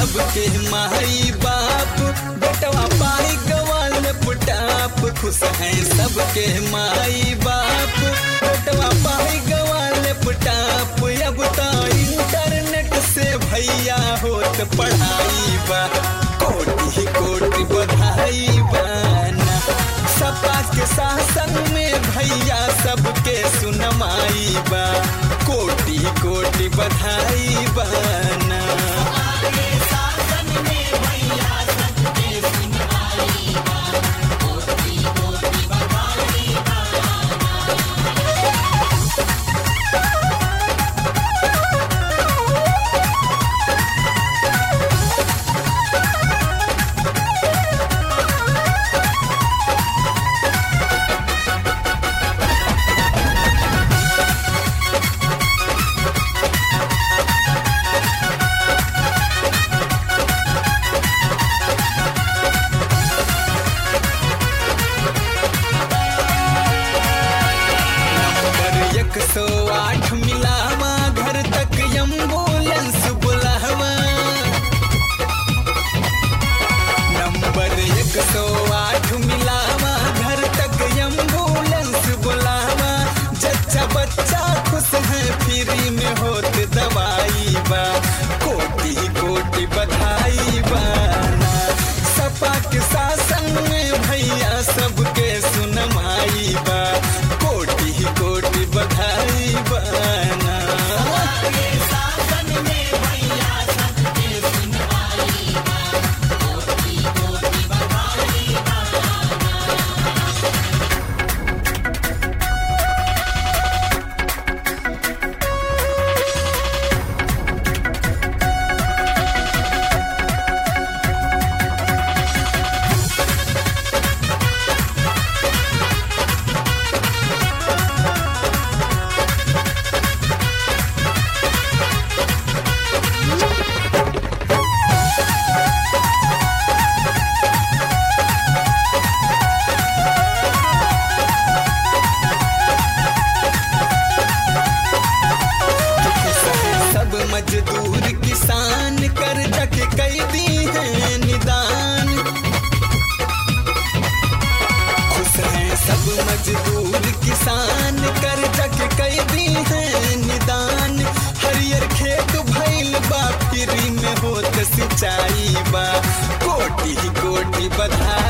सबके माई बाप बेटवा पाई गवाल पुटाप खुश हैं सबके माई बाप बेटवा पाई गवाल पुटाप अब तो इंटरनेट से भैया होत पढ़ाई बा कोटि कोटि बधाई बाना सपा के शासन में भैया सबके सुनमाई बा कोटि कोटि बधाई बाना नंबर एक सौ आठ मिलावा घर तक एम्बुलेंस बुलावा नंबर एक सौ आठ मिलावा घर तक एम्बुलेंस बुलावा जच्चा बच्चा खुश है फ्री में होत दवाई बा कोटि कोटि बधाई बाना सपा के शासन में भैया सबके सुनमाई बा कोटि कोटि बधाई बाना सब मजदूर किसान कर जक कैदी है निदान खुश हैं सब मजदूर किसान कर जक कैदी है निदान हरियर खेत भइल बा फ्री में होत सिंचाई बा कोटि कोटि बधाई